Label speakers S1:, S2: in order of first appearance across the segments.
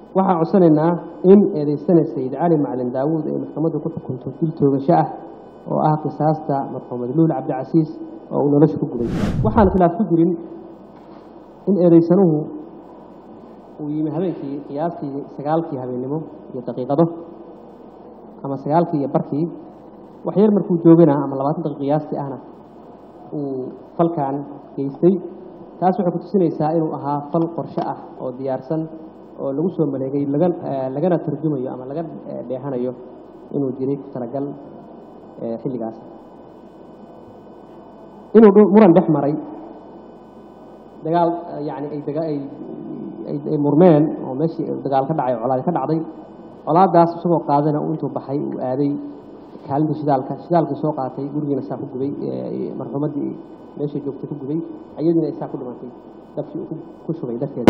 S1: waxaan codsanaynaa in eedeysana sayid cali macalin daawuud ay maxkamaddu ku xukunto dil toogasho ah oo ah qisaasta marxuumad luul cabdicasiis oo uu nolosha ku guday waxaan khilaaf ku jirin in eedeysanuhu uu yimi habeenkii qiyaastii sagaalkii habeennimo iyo daqiiqado ama sagaalkii iyo barkii wax yar markuu joogana ama labaatan daqiiq qiyaastii ahna uu falkan geystay taas waxay ku tusinaysaa inuu ahaa fal qorshe ah oo diyaarsan oo lagu soo maleegay laga lagana tarjumayo ama laga dheehanayo inuu jiray ku talagal xilligaas inuu muran dhex maray dagaal yani ay daga ay ay murmeen oo meeshii dagaal ka dhacay colaad ka dhacday colaadaas isagoo qaadana uu intuu baxay uu aaday kaalinta shidaalka shidaalkii soo qaatay gurigiina saa ku gubay marxuumaddii meeshay joogtay ku gubay ayadiina ay saa ku dhimantay dabkii uu ku shubay darteeda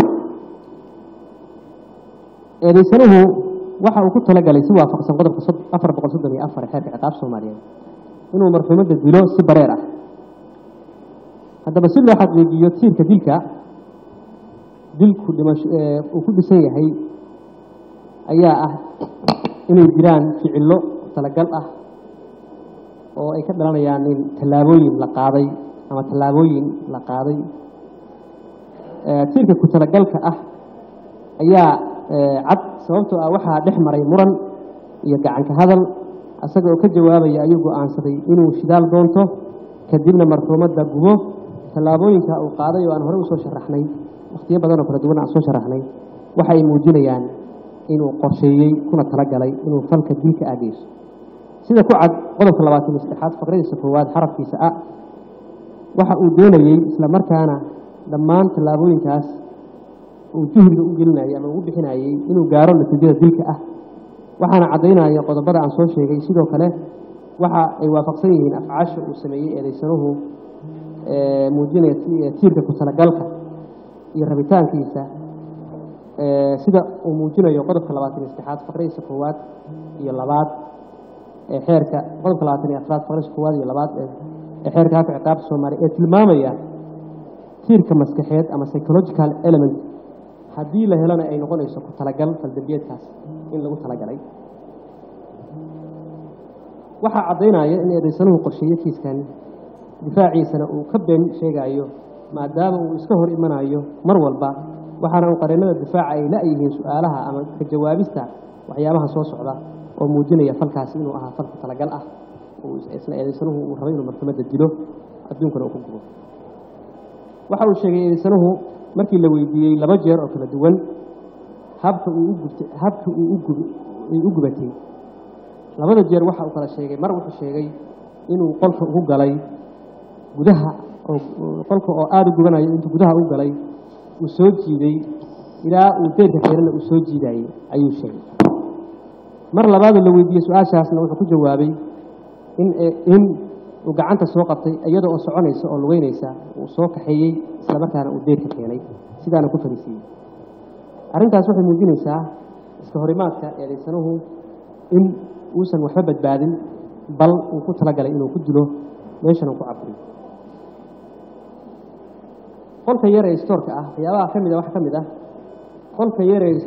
S1: eedeysanuhu waxa uu ku talagalay si waafaqsan qodobka afar boqol soddon iyo afar xeerka ciqaab soomaaliyeed inuu marxuumadda dilo si bareer ah haddaba si loo xaqiijiyo tiirka dilka dilku dhimasho uu ku dhisan yahay ayaa ah inay jiraan ficillo talagal ah oo ay ka dhalanayaan in tallaabooyin la qaaday ama tallaabooyin la qaaday tiirka ku talagalka ah ayaa cad sababtoo ah waxaa dhex maray muran iyo gacanka hadal isaga oo ka jawaabaya ayuu go-aansaday inuu shidaal doonto kadibna marxuumadda gubo tallaabooyinka uu qaaday oo aan horey usoo sharaxnay wakhtiyo badan oo kala duwan aan soo sharaxnay waxa ay muujinayaan inuu qorsheeyey kuna talagalay inuu falka dilka aageyso sida ku cad qodobka labaatan iyo saddexaad faqradiisa koowaad xarafkiisa a waxa uu doonayey isla markaana dhammaan tallaabooyinkaas uu juhdiga u gelinayay ama ugu bixinayey inuu gaaro natiijada dilka ah waxaana caddaynaya qodobada aan soo sheegay sidoo kale waxa ay waafaqsan yihiin afcaasha uu sameeyey eedeysanuhu muujinaya tiirka ku talagalka iyo rabitaankiisa sida uu muujinayo qodobka labaatan iyo saddexaad faqradiisa koowaad iyo labaad ee xeerka qodobka labaatan iyo afraad faqradiisa koowaad iyo labaad ee xeerka haka ciqaabta soomaaliya ee tilmaamaya tiirka maskaxeed ama psychological element haddii la helana ay noqonayso ku talagal faldambiyeedkaas in lagu talagalay waxaa caddaynaya in eedeysanuhu qorsheeyo kiiskan difaaciisana uu ka been sheegayo maadaama uu iska hor imanayo mar walba waxaana uu qareennada difaaca ay la-yihiin su-aalaha ama ka jawaabista waxyaabaha soo socda oo muujinaya falkaasi inuu ahaa fal ku talagal ah isla eedeysanuhu uu rabay inuu martamadda dilo adduunkana uu ku gubo waxa uu sheegay eedeysanuhu markii la weydiiyey laba jeer oo kala duwan habka uu ugubta habka uu ugub ay u gubatay labada jeer waxa uu kala sheegay mar wuxuu sheegay inuu qolka ugu galay gudaha oo qolka oo aada u gubanayo intuu gudaha u galay uu soo jiiday ilaa uu deerka keenana uu soo jiidayey ayuu sheegay mar labaadoo la weydiiyey su-aashaasna wuxuu ku jawaabay in in uu gacanta soo qabtay iyada oo soconaysa oo lugeynaysa uu soo kaxeeyey isla markaana uu deerka keenay sidaana ku fariisiiyey arrintaas waxay muujinaysaa iska horimaadka eedeysanuhu in uusan waxba badbaadin bal uu ku talagalay inuu ku dilo meeshana uu ku caburiyo qolka yar ee stoorka ah waxyaabaha ka mid a waxaa ka mid ah qolka yar ee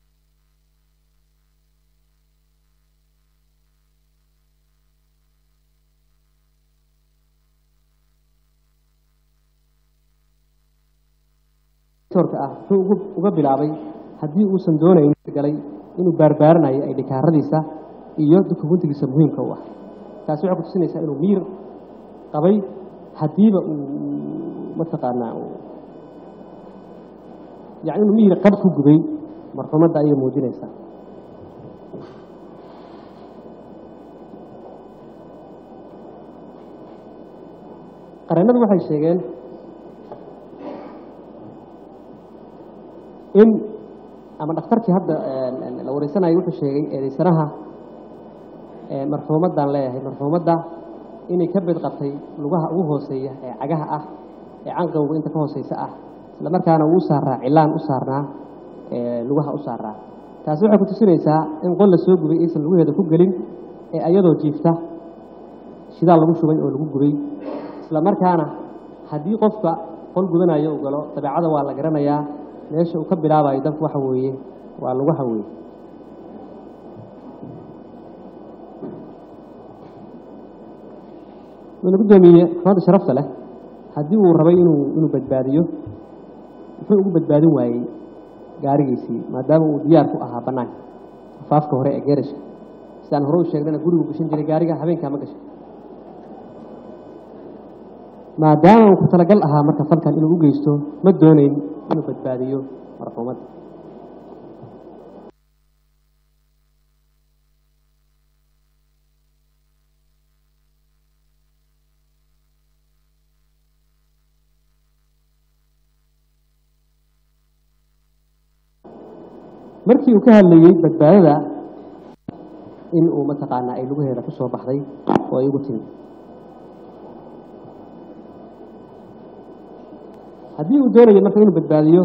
S1: stoorka ah wuxuu uga bilaabay haddii uusan doonayn galay inuu baarbaaranayo ay dhikaaradiisa iyo dukumuntigiisa muhiimka u ah taasi waxay kutusinaysaa inuu miir qabay haddiiba uu mataqaanaa yani inuu mihir qab ku gubay marxuumadda ayay muujinaysaa qareennadu waxay sheegeen in ama dhakhtarkii hadda la wareysanayo wuxuu sheegay eedeysanaha marxuumaddaan leeyahay marxuumadda inay ka bed qabtay lugaha ugu hooseeya ee cagaha ah ee canqawga inta ka hooseysa ah isla markaana uu u saaraa cilaan u saarnaa lugaha u saaraa taasi waxay ku tusinaysaa in qol la soo gubay aysan lugaheeda ku gelin ee ayadoo jiifta shidaal lagu shubay oo lagu gubay isla markaana haddii qofka qol gubanayo uu galo dabeecada waa la garanayaa meesha uu ka bilaabayo dabku waxa weeye waa lagu haweeyey wuxuuna guddoomiye maxkamadda sharafta leh haddii uu rabay inuu inuu badbaadiyo muxuu ugu badbaadin waayey gaarigiisii maadaama uu diyaar ku ahaa bannaanka afaafka hore ee geerashka sidaan hore u sheegnana gurigu gashan jiray gaariga habeenkaa ma gashan maadaama uu ku talagal ahaa marka falkan inuu u geysto ma doonayn inuu badbaadiyo marxuumadda markii uu ka hadlayey badbaadada in uu mataqaanaa ay lugaheeda ku soo baxday oo ay ugu timi haddii uu doonayo marka inuu badbaadiyo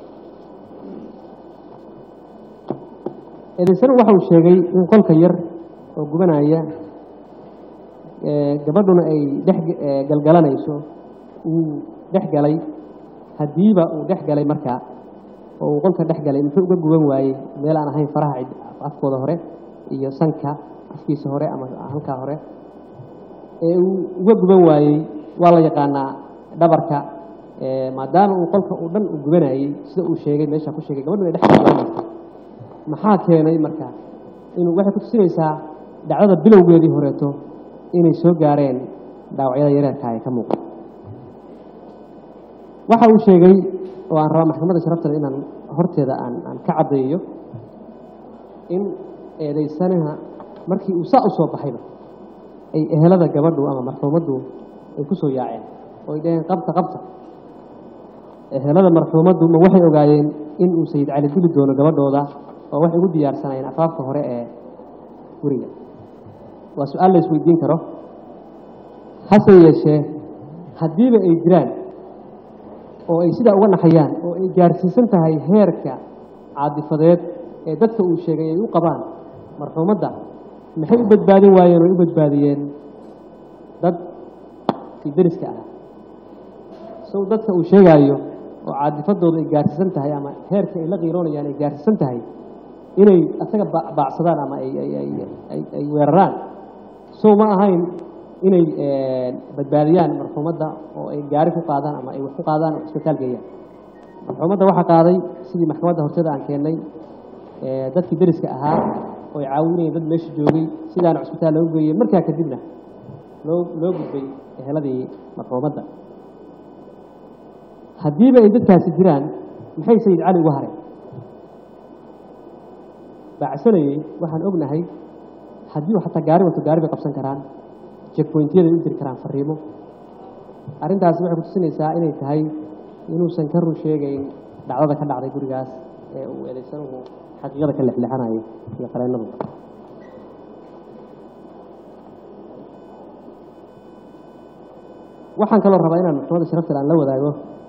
S1: eedaysanu waxa uu sheegay in qolka yar oo gubanaya gabadhuna ay dhex galgalanayso uu dhex galay haddiiba uu dhex galay markaa oo uu qolka dhex galay muxuu uga guban waayey meel aan ahayn faraha afkooda hore iyo sanka afkiisa hore ama halkaa hore ee uu uga guban waayey waa la yaqaanaa dhabarka maadaama uu qolka uu dhan u gubanayey sida uu sheegay meeshaa ku sheegay gabadhu ay dhex galgalanayso maxaa keenay marka inuu waxay ku tusinaysaa dhacdada bilowgeedii horeeto inay soo gaareen dhaawacyada yareerka ee ka muuqda waxa uu sheegay oo aan rabaa maxkamadda sharaftale inaan horteeda aan aan ka caddeeyo in eedaysanaha markii uu saa u soo baxayba ay ehelada gabadhu ama marxuumaddu ay ku soo yaaceen oo ay dhaheen qabta qabta ehelada marxuumaddu ma waxay ogaayeen in uu sayid cali dili doono gabadhooda oo waxay ugu diyaarsanayeen afaafka hore ee guriga waa su-aal la isweydiin karo hase yeeshee haddiiba ay jiraan oo ay sidaa uga naxayaan oo ay gaarsiisan tahay heerka caadifadeed ee dadka uu sheegay ay u qabaan marxuumadda maxay u badbaadin waayeen oo ay u badbaadiyeen dad kii deriska ah sow dadka uu sheegaayo oo caadifadooda ay gaarsiisan tahay ama heerka ay la qiiroonayaan ay gaarsiisan tahay inay asaga baacsadaan ama ay weeraraan sow ma ahayn inay badbaadiyaan marxuumadda oo ay gaari ku qaadaan ama ay wax ku qaadaan oo isbitaal geeyaan marxuumadda waxaa qaaday sidii maxkamadda horteeda aan keennay dadkii deriska ahaa oo ay caawinayeen dad meesha joogay sidaana cusbitaal loogu geeyey markaa kadibna loo loo gudbay eheladii marxuumadda haddiiba ay dadkaasi jiraan maxay sayid cali uga hareen baacsanayey waxaan ognahay haddii uu xataa gaari wato gaari bay qabsan karaan jekboyntiyaday u diri karaan fariimo arrintaasi waxay kutusinaysaa inay tahay inuusan ka run sheegayn dhacdada ka dhacday gurigaas ee uu eedaysanuhu xaqiiqada ka lexlexanayo iyo qareennadu waxaan kaloo rabaa inaan maxkamadda sharaftal aan la wadaago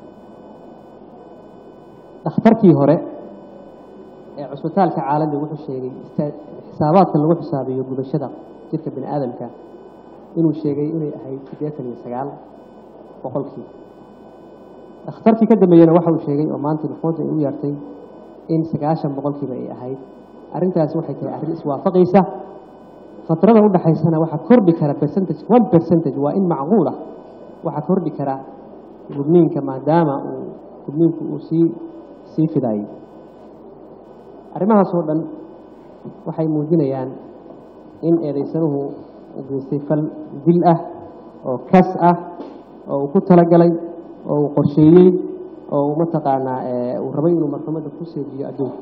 S1: dhakhtarkii hore ee cusbitaalka caalamiga wuxuu sheegay xisaabaadka lagu xisaabiyo gubashada jirka bini aadamka inuu sheegay inay ahayd siddeetan iyo sagaal boqolkii dhakhtarkii ka dambeeyena waxa uu sheegay oo maanta maxkamaddu ay u yeertay in sagaashan boqolkiiba ay ahayd arrintaasi waxay tahay arrin iswaafaqaysa fatrada u dhaxaysana waxaa kordhi kara percentage one percentage waa in macquul ah waxaa kordhi kara gubniinka maadaama uu gubniinku uu sii sii fidaayey arrimahaas oo dhan waxay muujinayaan in eedaysanuhu uu geystay fal dil ah oo kas ah oo uu ku talagalay oo uu qorsheeyey oo uu mataqaanaa uu rabay inuu marxumadda ku seejiyo adduunka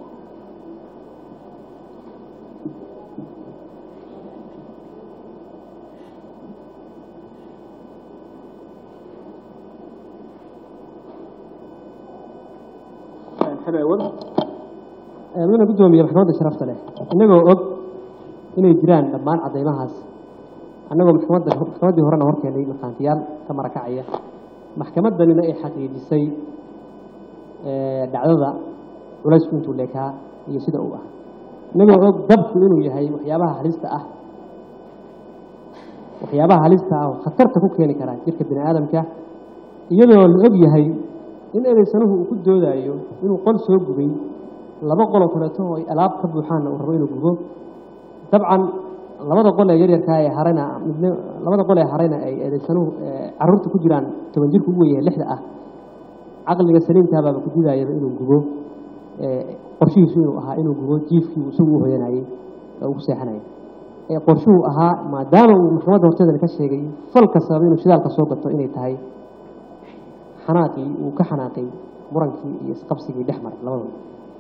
S1: mudana guddoomiye maxkamadda sharafta leh innagoo og inay jiraan dhammaan caddaymahaas annagoo maxkamadda maxkamaddii horena hor keenay markhaantiyaal ka marakacaya maxkamaddanina ay xaqiijisay dhacdada culaysku intuu leekaa iyo sida uu ah innagoo og dabku inuu yahay waxyaabaha halista ah waxyaabaha halista ah oo khatarta ku keeni kara jirka bini aadamka iyadoo la og yahay in ereysanuhu uu ku doodayo inuu qol soo gubay laba qoloo kaleeto oo ay alaab ka buuxaanna uu rabo inuu gubo dabcan labada qol ee yaryarkaa ee harayna midna labada qol ee harayna ay eedaysanuhu carruurta ku jiraan toban jirka ugu weyahay lixda ah caqliga saliimkaabaaba ku didaayaba inuu gubo qorshihiisu inuu ahaa inuu gubo jiifkii uu isagu u hoyanayey oo ugu seexanayay ee qorshuhu ahaa maadaama uu maxkamadda horteedana ka sheegay falka sababa inuu shidaalka soo gato inay tahay xanaaqii uu ka xanaaqay murankii iyo isqabsigii dhex maray labadooda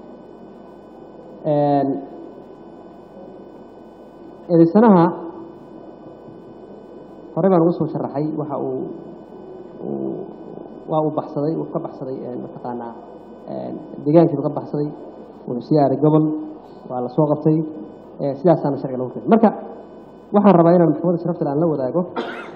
S1: eedaysanaha horey baan uga soo sharaxay waxa uu waa uu baxsaday uu ka baxsaday mataqaanaa deegaankiibu ka baxsaday wuxuu sii aaday gobol waa la soo qabtay sidaasaana sharciga lagu keenay marka waxaan rabaa inaan maxkamadda sharafta aan la wadaago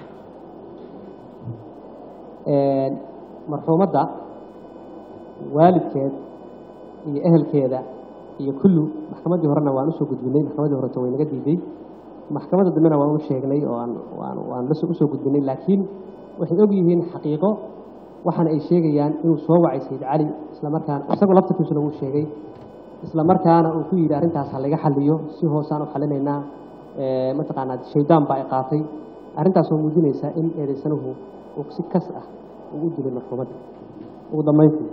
S1: marxuumadda waalidkeed iyo ehelkeeda iyo kullu maxkamaddii horena waan usoo gudbinay maxkamaddii horeta way naga diiday maxkamadda dambena waan u sheegnay oo aan waan waan usoo gudbinay laakiin waxay og yihiin xaqiiqo waxaana ay sheegayaan inuu soo wacay sayid cali isla markaana isagoo laftarkiisuna uu sheegay isla markaana uu ku yidhi arrintaas ha laga xaliyo si hoosaan u xalinaynaa mataqaanaa shaydaan baa ay qaatay arrintaasoo muujinaysa in eedaysanuhu uu si kas ah uu u dilay marxuumadda ugu dambayntii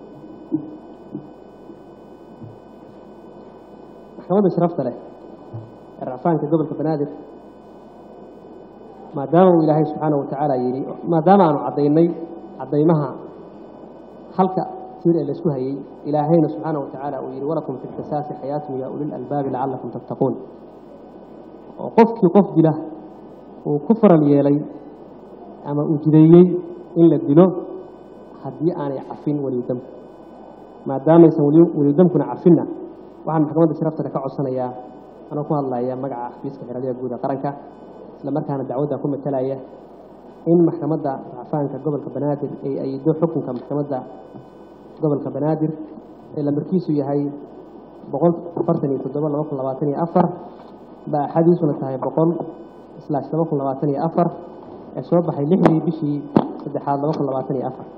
S1: maxkamadda sharafta leh ee racfaanka gobolka banaadir maadaama uu ilaahay subxaana wa tacaala yidhi maadaama aanu caddaynay caddaymaha halka tiir ee laysku hayey ilaahayna subxaana wa tacaala uu yidhi walakum fi lqisaasi xayaatun yaa ulil albaabi lacallakum tattaquun oo qofkii qof dila uu ku faral yeelay ama uu jideeyey in la dilo haddii aanay cafin welidamku maadaamaysan welidamkuna cafinna waxaan maxkamadda sharaftale ka codsanayaa anoo ku hadlaya magaca xafiiska xiraliya guud ee qaranka isla markaana dacwadda ku matalaya in maxkamadda racfaanka gobolka banaadir ay aydo xukunka maxkamadda gobolka banaadir ee lamarkiisu yahay boqol afartan iyo toddoba laba kun labaatan iyo afar baaxadiisuna tahay boqol islaash laba kun labaatan iyo afar ee soo baxay lixdii bishii saddexaad laba kun labaatan iyo afar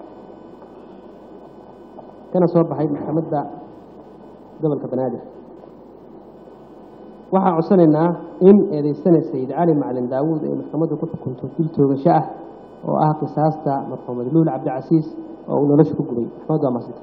S1: kana soo baxay maxkamadda gobolka banaadir waxaa codsanaynaa in eedaysana sayid cali macalin daawuud ay maxkamaddu ku xukunto dil toogasho ah oo ah qisaasta marxuumad luul cabdicasiis oo uu nolosha ku gubay maxkamaddu waa maasanta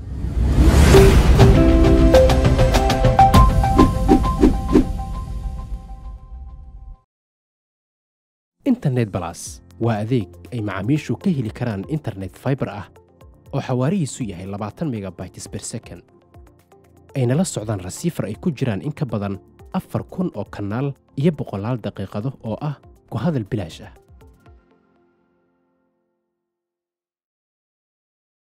S2: internet balas waa adeeg ay macaamiishu ka heli karaan internet faibar ah oo xawaarihiisu yahay labaatan megabytes ber second ayna la socdaan rasiifar ay ku jiraan in ka badan afar kun oo kanaal iyo boqolaal daqiiqado oo ah ku hadal bilaash ah